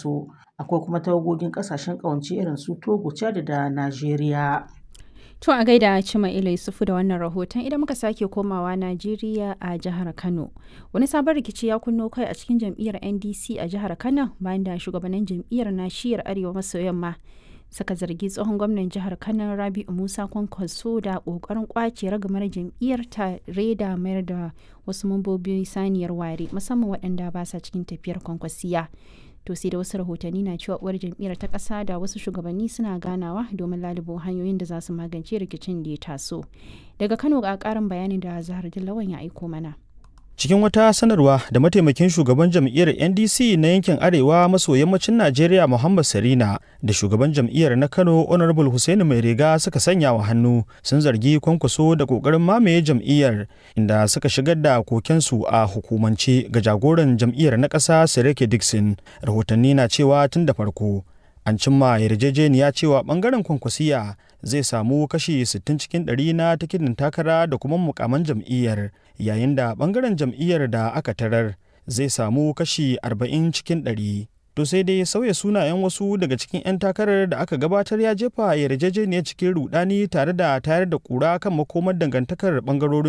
Faso. Akwai kuma tawagogin ƙasashen ƙawance irin su Togo, Chad da Najeriya. To a gaida Cima Ila Yusufu da wannan rahoton idan muka sake komawa Najeriya a jihar Kano. Wani sabon rikici ya kunno kai a cikin jam'iyyar NDC a jihar Kano bayan da shugabannin jam'iyyar na shiyar Arewa maso yamma suka zargi tsohon gwamnan jihar Kano Rabi'u Musa Kwankwaso da kokarin kwace ragamar jam'iyyar tare da mayar da wasu mambobi saniyar ware musamman waɗanda ba sa cikin tafiyar kwankwasiya. to sai da wasu rahotanni na cewa uwar jam'iyyar ta ƙasa da wasu shugabanni suna ganawa domin lalubo hanyoyin da za su magance rikicin da ya taso daga kano ga ƙarin bayanin da zahar lawan ya aiko mana cikin wata sanarwa da mataimakin shugaban jam'iyyar ndc na yankin arewa maso yammacin najeriya muhammad sarina da shugaban jam'iyyar na kano honorable hussaini mai riga suka sanya wa hannu sun zargi kwankwaso da kokarin mamaye jam'iyyar inda suka shigar da kokensu a hukumance ga jagoran jam'iyyar na ƙasa sirike dixon rahotanni na cewa tun da farko an cimma yarjejeniya cewa bangaren kwankwasiya zai samu kashi 60 cikin 100 na tikitin takara da kuma mukaman jam'iyyar yayin da bangaren jam'iyyar da aka tarar zai samu kashi 40 cikin 100 to sai dai sauya sunayen wasu daga cikin 'yan takarar da aka gabatar ya jefa yarjejeniyar cikin rudani tare da tayar da kura kan makomar dangantakar bangarorin